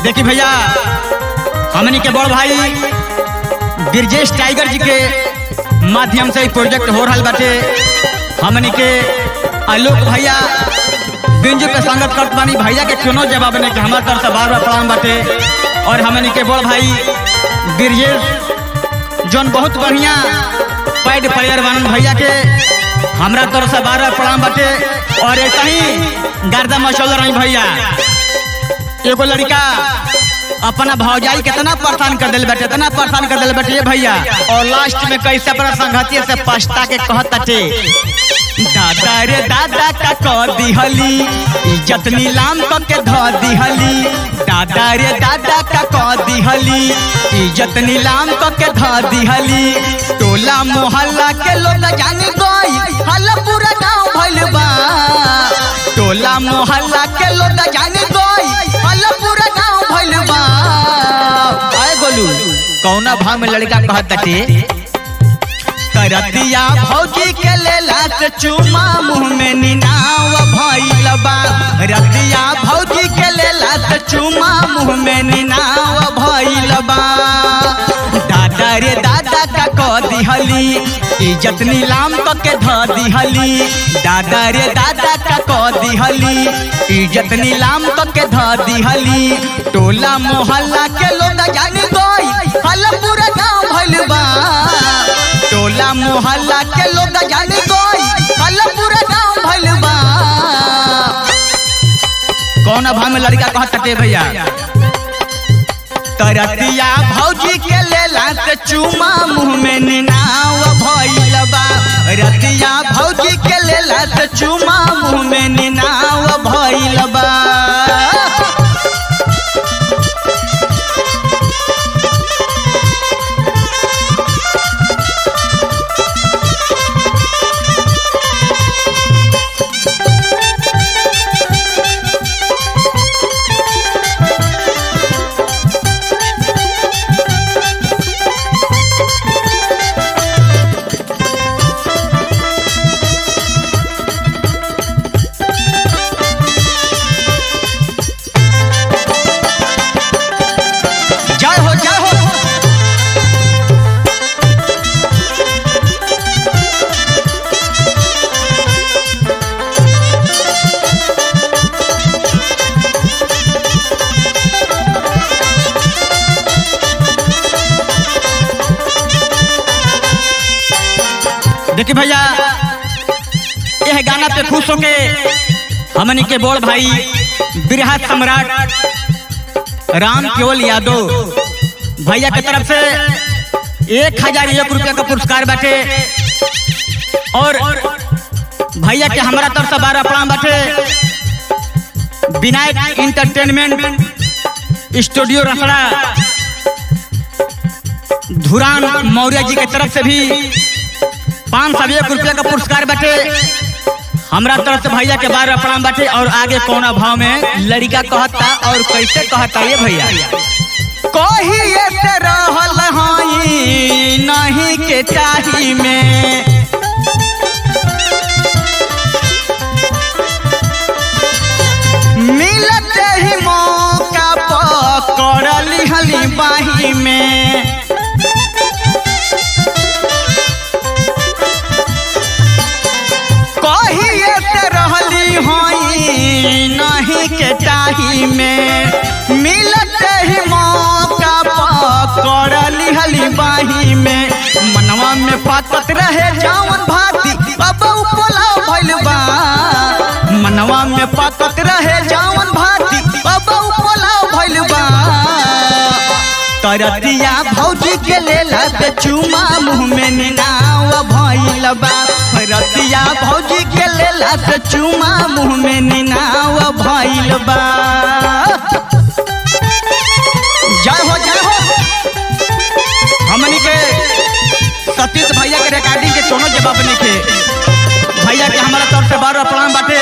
देखी भैया हमनी के बड़ भाई ब्रजेश टाइगर जी के माध्यम से ई प्रोजेक्ट हो रहा बाटे हमनी के आलोक भैया बिंजू पे संगत करत बानी भैया के क्यों जवाब नहीं कि हमारे तरफ से बार बार प्रणाम बाटे और हमनी के बड़ भाई ब्रजेश जौन बहुत बढ़िया पैड प्लेयर बनन भैया के हमरा तरफ से बार बार प्रणाम बाटे और एक ही गर्दा मचल रही भैया एगो लड़का अपना भौजाई कितना परेशान कर दिल बैठे इतना परेशान कर दिल बैठे ये भैया और लास्ट में कैसे अपना संगतिया से पछता के कहत ताटे दादा रे दादा का कह दिहली इज्जत नीलाम क के ध दिहली दादा रे दादा का कह दिहली इज्जत नीलाम क के ध दिहली टोला मोहल्ला के लोग जान गई हल पूरा गांव भइल बा टोला मोहल्ला के लोग जान गई हल पूरा गांव भइल बा आए गोलू कौना भाव में लड़का कहत ताटे करतिया भौजी के लेला से चुमा मुंह में निनाव भइल बा रतिया भौजी के लेला से चुमा मुंह में निनाव भइल बा दादा रे दादा का कह दिहली इज्जत नीलाम क के ध दिहली दादा रे दादा का कह दिहली इज्जत नीलाम क के ध दिहली टोला मोहल्ला के लोग जान गई हल पूरा गांव भइल बा टोला मोहल्ला के लोग जान गई हल पूरा गांव भइल बा कौन भाव में लड़का कहत ताटे भैया तरतिया भौजी के लेला से चुमा मुंह में निनाव भइल बा रतिया भौजी के लेला से चुमा मुंह में निनाव भइल बा जय हो जय हो देखिए भैया यह गाना पे खुश होके हमनी के बोल भाई बिरहा सम्राट राम केवल यादव भैया के तरफ से एक हजार एक रुपया का पुरस्कार बाटे और भैया के हमारा तरफ से बारह प्रणाम बाटे विनायक इंटरटेनमेंट स्टूडियो रसड़ा धुरान मौर्य जी के तरफ से भी पाँच सौ एक रुपया का पुरस्कार बाटे हमरा तरफ से भैया के बारह प्रणाम बाटे और आगे कौना भाव में लड़का कहता और कैसे कहता ये भैया कहिए से रहल हई नहीं के चाही में मिलते ही मौका पकड़ लिहली बाही में कहिए से रहली हई नहीं के चाही में मिलते ही मौका पकड़ लिहली बाही में मनवा में पाकत रहे जावन भाती अब पोला भइल बा मनवा में पाकत रहे जावन भाती अब पोला भइल बा तरतिया भौजी के लेला से चुमा मुंह में निनाव भइल बा रतिया भौजी के लेला से चुमा मुंह में निनाव भइल बा जय हो जय हो हमनी के सतीश भैया के रिकॉर्डिंग के कोनो जवाब नहीं के भैया के हमारा तरफ से बारह प्रणाम बाटे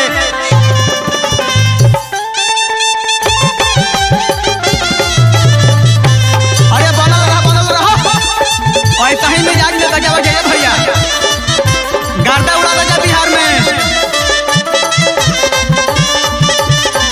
अरे बनल रहा बनल रहा ऐसा ही मिजाज में बजावा जाइए भैया गर्दा उड़ा दे जा बिहार में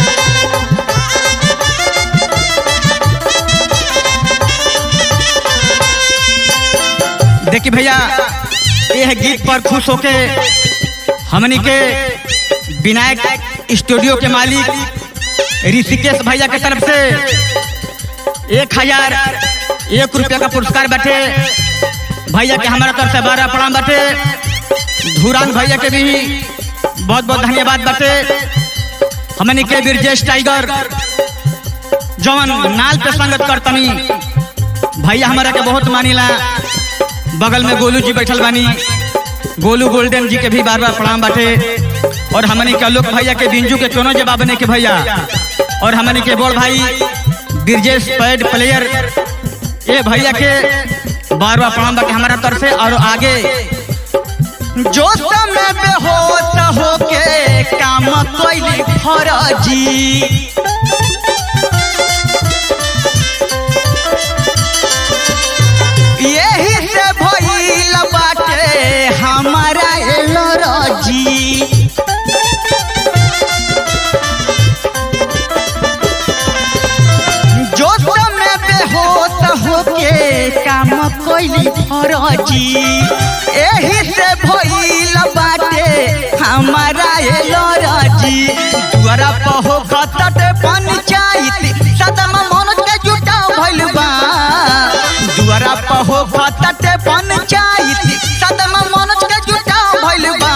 देखी भैया यह गीत पर खुश होके हमनी के विनायक स्टूडियो के मालिक ऋषिकेश भैया के तरफ से एक हजार एक रुपया का पुरस्कार बाटे भैया के हमारा तरफ से बारह प्रणाम बाटे धूरान भैया के भी बहुत बहुत धन्यवाद बाटे हमनी के ब्रजेश टाइगर जवन नाल पे संगत करतनी भैया हमारा के बहुत मानिला बगल में गोलू जी बैठल बानी गोलू गोल्डन जी के भी बार बार प्रणाम बाटे और हमनी के लोक भैया के बिंजू के कोनो जवाब नहीं के भैया और हमनी के बोल भाई ब्रजेश पैड प्लेयर ये भैया के बार बार प्रणाम बाटे हमारा तरफ से और आगे जो समय बेहोश होके काम कैली फरजी यही से भइल बाटे हमारा एलर्जी जो समय बेहोश होके काम कैली फरजी यही से भइल बाटे हमारा एलर्जी दुआरा पहो खतट पंचायत सदम मन के जुटाव भइल बा दुआरा पहो खतट पंचायत सदम मन के जुटाव भइल बा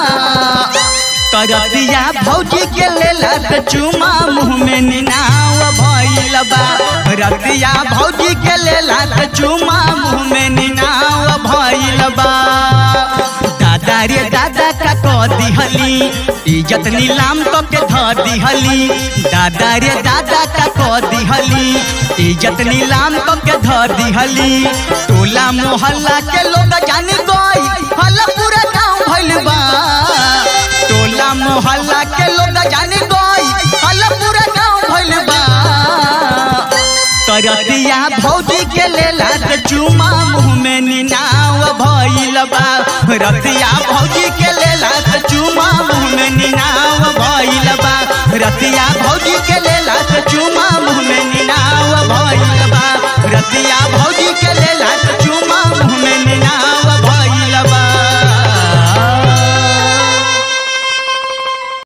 करतिया भौजी के लेला त चुमा मुँह में निनाव भइल बा रतिया भौजी के लेला त चुमा मुँह में निनाव भइल बा दादा रे दादा का कह दिहली इज्जत नीलाम क के ध दिहली दादा रे दादा का कह दिहली इज्जत नीलाम क के ध दिहली टोला मोहल्ला के लोग जान गई हल पूरा गांव भइल बा टोला मोहल्ला के लोग जान गई हल पूरा गांव भइल बा करतिया भौजी के लेला त चुमा मुँह में निनाव भइल बा रतिया भौजी के लेला त चुमा मुँह में निनाव भइल बा रतिया भौजी के लेला त चुमा